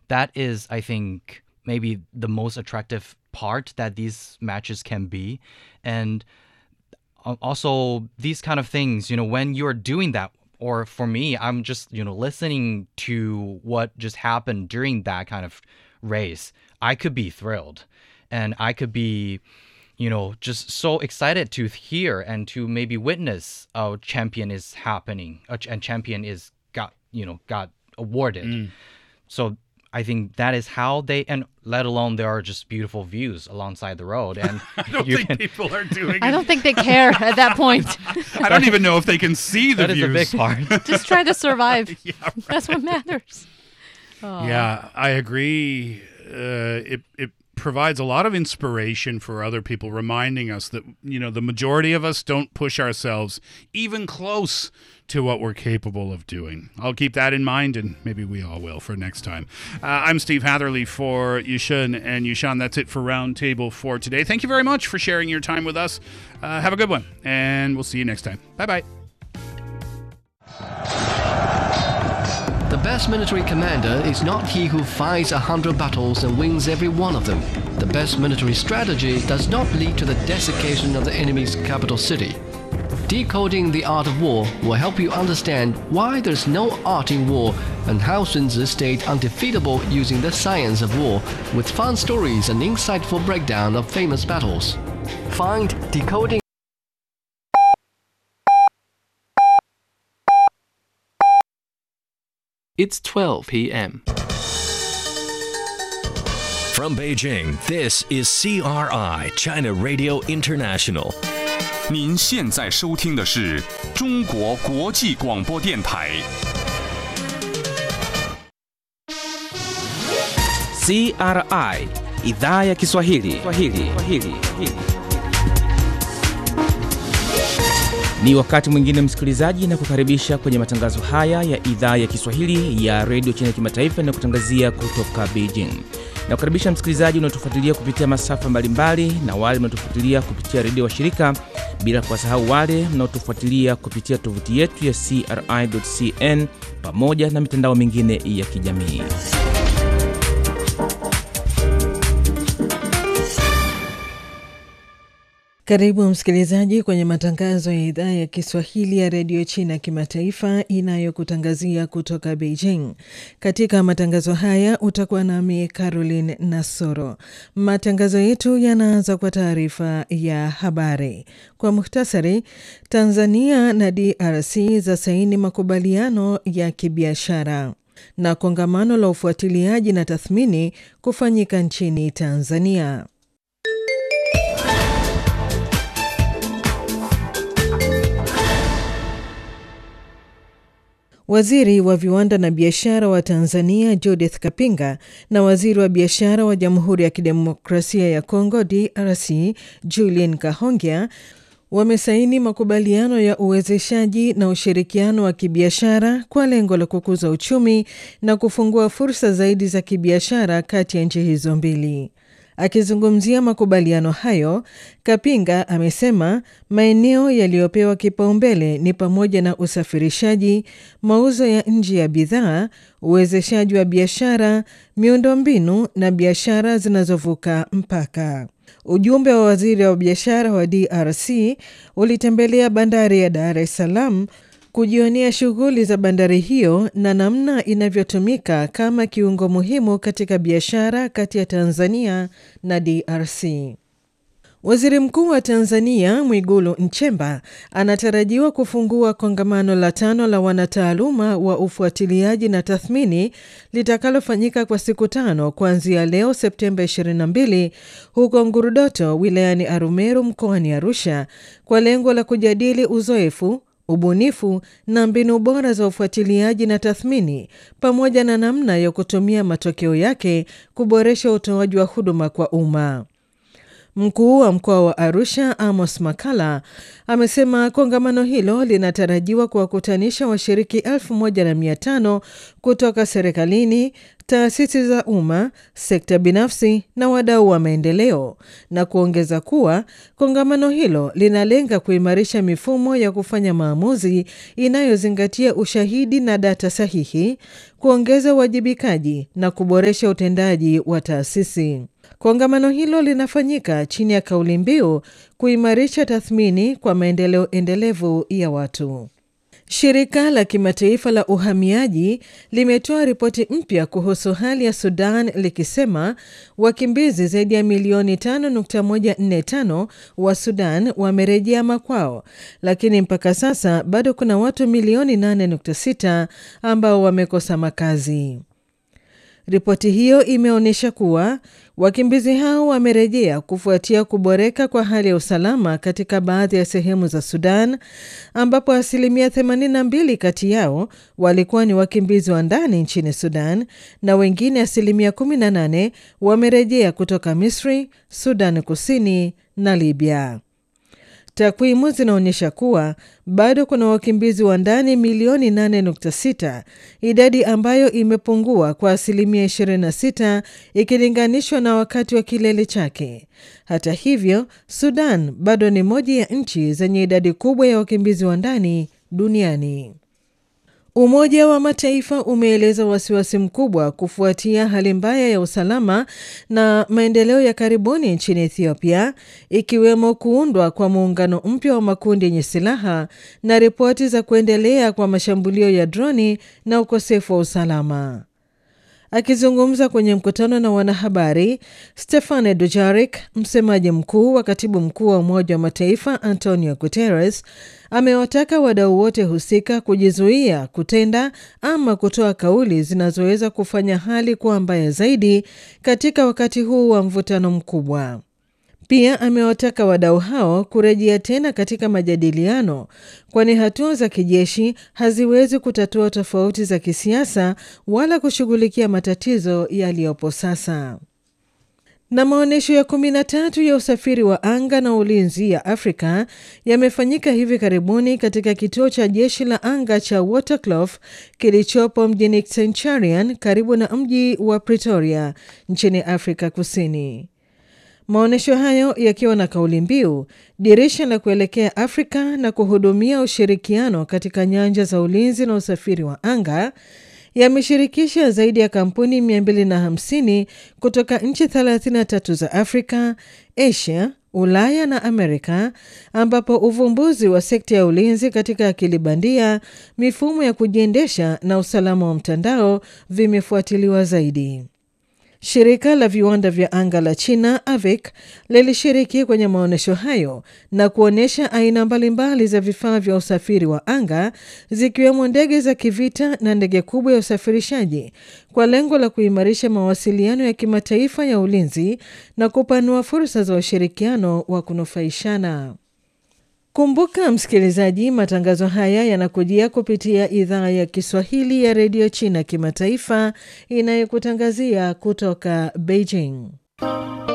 that is, I think, maybe the most attractive part that these matches can be. And al- also, these kind of things, you know, when you're doing that, or for me, I'm just, you know, listening to what just happened during that kind of race, I could be thrilled. And I could be, you know, just so excited to hear and to maybe witness a champion is happening, a ch- and champion is got, you know, got awarded. So I think that is how they, and let alone there are just beautiful views alongside the road, and I don't you think can. people are doing I it. don't think they care at that point. I don't even know if they can see the That is views. a big part. Just try to survive. Yeah, That's what matters. Oh. Yeah, I agree. Uh, it it provides a lot of inspiration for other people, reminding us that you know the majority of us don't push ourselves even close to what we're capable of doing. I'll keep that in mind, and maybe we all will for next time. Uh, I'm Steve Hatherley for Yushin and Yushan. That's it for Roundtable for today. Thank you very much for sharing your time with us. Uh, have a good one, and we'll see you next time. Bye bye. The best military commander is not he who fights a hundred battles and wins every one of them. The best military strategy does not lead to the desiccation of the enemy's capital city. Decoding the art of war will help you understand why there's no art in war and how Sun Tzu stayed undefeatable using the science of war with fun stories and insightful breakdown of famous battles. Find Decoding It's 12 p.m. From Beijing, this is CRI, China Radio International. 您现在收听的是中国国际广播电台。 CRI idhaa ya Kiswahili. Kiswahili. Kiswahili. Ni wakati mwingine msikilizaji, na kukaribisha kwenye matangazo haya ya idhaa ya Kiswahili ya redio China kimataifa na kutangazia kutoka Beijing. Na kukaribisha msikilizaji unaotufuatilia kupitia masafa mbalimbali na wale mnaotufuatilia kupitia redio wa shirika, bila kuwasahau wale mnaotufuatilia kupitia tovuti yetu ya CRI.cn pamoja na mitandao mingine ya kijamii. Karibu msikilizaji kwenye matangazo ya idhaa ya Kiswahili ya redio China kimataifa inayokutangazia kutoka Beijing. Katika matangazo haya utakuwa nami Caroline Nasoro. Matangazo yetu yanaanza kwa taarifa ya habari. Kwa muhtasari, Tanzania na DRC za saini makubaliano ya kibiashara na kongamano la ufuatiliaji na tathmini kufanyika nchini Tanzania. Waziri wa viwanda na biashara wa Tanzania Judith Kapinga na waziri wa biashara wa Jamhuri ya Kidemokrasia ya Kongo DRC Julien Kahongya wamesaini makubaliano ya uwezeshaji na ushirikiano wa kibiashara kwa lengo la kukuza uchumi na kufungua fursa zaidi za kibiashara kati ya nchi hizo mbili. Akizungumzia makubaliano hayo, Kapinga amesema maeneo yaliyopewa kipaumbele ni pamoja na usafirishaji, mauzo ya nje ya bidhaa, uwezeshaji wa biashara, miundombinu na biashara zinazovuka mpaka. Ujumbe wa waziri wa biashara wa DRC ulitembelea bandari ya Dar es Salaam kujionea shughuli za bandari hiyo na namna inavyotumika kama kiungo muhimu katika biashara kati ya Tanzania na DRC. Waziri Mkuu wa Tanzania Mwigulu Nchemba anatarajiwa kufungua kongamano la tano la wanataaluma wa ufuatiliaji na tathmini litakalofanyika kwa siku tano kuanzia leo Septemba 22 huko Ngurudoto wilayani Arumeru mkoani Arusha kwa lengo la kujadili uzoefu ubunifu na mbinu bora za ufuatiliaji na tathmini pamoja na namna ya kutumia matokeo yake kuboresha utoaji wa huduma kwa umma. Mkuu wa mkoa wa Arusha Amos Makala amesema kongamano hilo linatarajiwa kuwakutanisha washiriki elfu moja na mia tano kutoka serikalini, taasisi za umma, sekta binafsi na wadau wa maendeleo, na kuongeza kuwa kongamano hilo linalenga kuimarisha mifumo ya kufanya maamuzi inayozingatia ushahidi na data sahihi, kuongeza uwajibikaji na kuboresha utendaji wa taasisi. Kongamano hilo linafanyika chini ya kauli mbiu kuimarisha tathmini kwa maendeleo endelevu ya watu. Shirika la kimataifa la uhamiaji limetoa ripoti mpya kuhusu hali ya Sudan likisema wakimbizi zaidi ya milioni 5.145 wa Sudan wamerejea makwao, lakini mpaka sasa bado kuna watu milioni 8.6 ambao wamekosa makazi. Ripoti hiyo imeonyesha kuwa wakimbizi hao wamerejea kufuatia kuboreka kwa hali ya usalama katika baadhi ya sehemu za Sudan, ambapo asilimia 82 kati yao walikuwa ni wakimbizi wa ndani nchini Sudan na wengine asilimia 18 wamerejea kutoka Misri, Sudan Kusini na Libya. Takwimu zinaonyesha kuwa bado kuna wakimbizi wa ndani milioni 8.6, idadi ambayo imepungua kwa asilimia 26 ikilinganishwa na wakati wa kilele chake. Hata hivyo, Sudan bado ni moja ya nchi zenye idadi kubwa ya wakimbizi wa ndani duniani. Umoja wa Mataifa umeeleza wasiwasi mkubwa kufuatia hali mbaya ya usalama na maendeleo ya karibuni nchini Ethiopia, ikiwemo kuundwa kwa muungano mpya wa makundi yenye silaha na ripoti za kuendelea kwa mashambulio ya droni na ukosefu wa usalama. Akizungumza kwenye mkutano na wanahabari, Stefane Dujarric, msemaji mkuu wa katibu mkuu wa Umoja wa Mataifa Antonio Guterres, amewataka wadau wote husika kujizuia kutenda ama kutoa kauli zinazoweza kufanya hali kuwa mbaya zaidi katika wakati huu wa mvutano mkubwa. Pia amewataka wadau hao kurejea tena katika majadiliano, kwani hatua za kijeshi haziwezi kutatua tofauti za kisiasa wala kushughulikia matatizo yaliyopo sasa. Na maonyesho ya kumi na tatu ya usafiri wa anga na ulinzi ya Afrika yamefanyika hivi karibuni katika kituo cha jeshi la anga cha Waterkloof kilichopo mjini Centurion karibu na mji wa Pretoria nchini Afrika Kusini. Maonyesho hayo yakiwa na kauli mbiu dirisha la kuelekea Afrika na kuhudumia ushirikiano katika nyanja za ulinzi na usafiri wa anga yameshirikisha zaidi ya kampuni 250 kutoka nchi 33 za Afrika, Asia, Ulaya na Amerika, ambapo uvumbuzi wa sekta ya ulinzi katika akili bandia, mifumo ya kujiendesha na usalama wa mtandao vimefuatiliwa zaidi. Shirika la viwanda vya anga la China AVIC lilishiriki kwenye maonyesho hayo na kuonyesha aina mbalimbali za vifaa vya usafiri wa anga zikiwemo ndege za kivita na ndege kubwa ya usafirishaji kwa lengo la kuimarisha mawasiliano ya kimataifa ya ulinzi na kupanua fursa za ushirikiano wa kunufaishana. Kumbuka msikilizaji, matangazo haya yanakujia kupitia idhaa ya Kiswahili ya redio China kimataifa inayokutangazia kutoka Beijing.